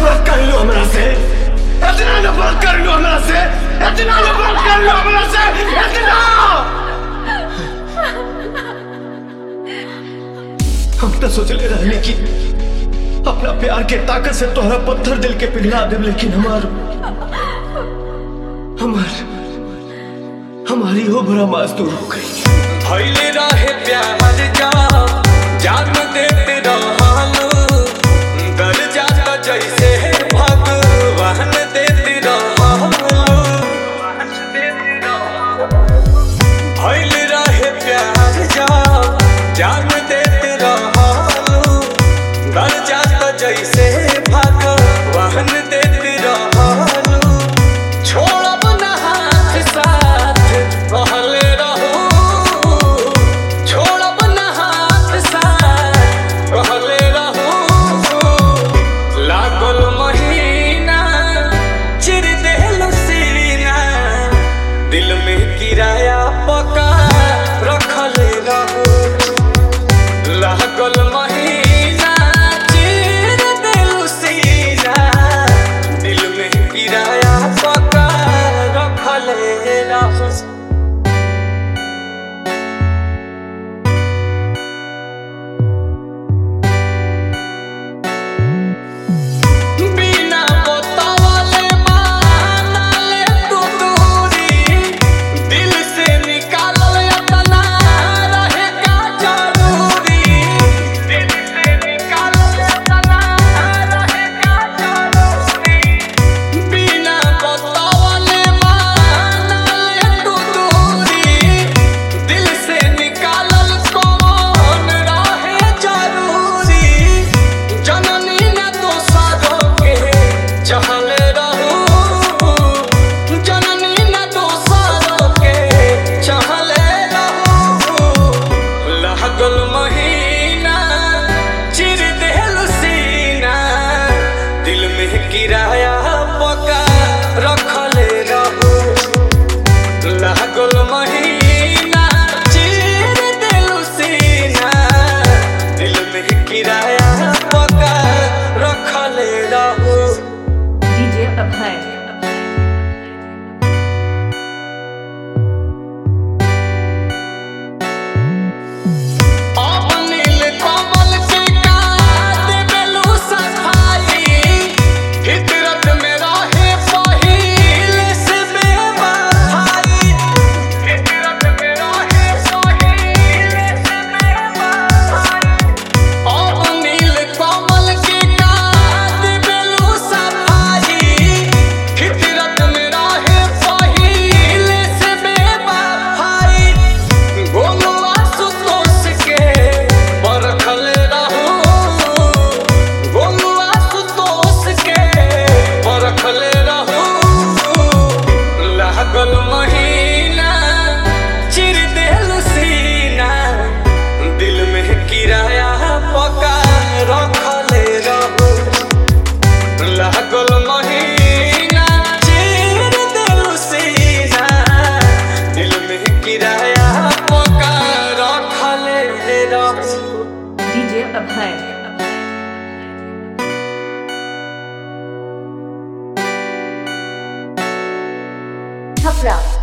नफरत कर लो हमरा से इतना नफरत कर लो हमरा से इतना नफरत कर लो हमरा से इतना हम तो सोचले रहने की अपना प्यार के ताकत से तोहरा पत्थर दिल के पिघला दे लेकिन हमार हमार हमारी हो भरा मजदूर हो गई भइले रहे प्यार जा जान देते रहलू दर जाता जैसे भगवान देते रहलू भइले रहे प्यार जा जान देते रहलू दर जाता जैसे भगवान देते रहलू छोड़ब न हाथ साथ कहले रहू छोड़ब न हाथ साथ कहले रहू लागल महीना चिर देहलो सीना दिल में किराया पका रखले रहू लागल महीना चिर देहलो सीना दिल में किराया पका रखले रहू बिना बतावले मानले तू दूरी दिल से निकालल अपना रहे का जरूरी दिल से निकालल अपना रहे का जरूरी बिना बतावले मानले तू दूरी दिल से निकालल कौन रहे जरूरी जननी न दोसरों के चहले रहू जननी न दोसरों के चहले रहू लागल महीना चिर देहल सीना दिल में किराया पका रखले रहू लागल महीना चिर देलू सीना दिल में किराया पका रखले रहू DJ Abhay. अब नील कमल के काट देलू सफाई फितरत में रहे पहिल से बेवफाई फितरत में रहे पहिल से बेवफाई अब नील कमल के काट देलू सफाई फितरत में रहे पहिल से बेवफाई गोलुआ सुतोष के परखल रहू गोलुआ सुतोष के परखल रहू लागल महीना चिर देल सीना दिल में किराया पका रखल रहू लागल महीना चिर देल सीना दिल में किराया पका रखल रहू DJ Abhay. छपरा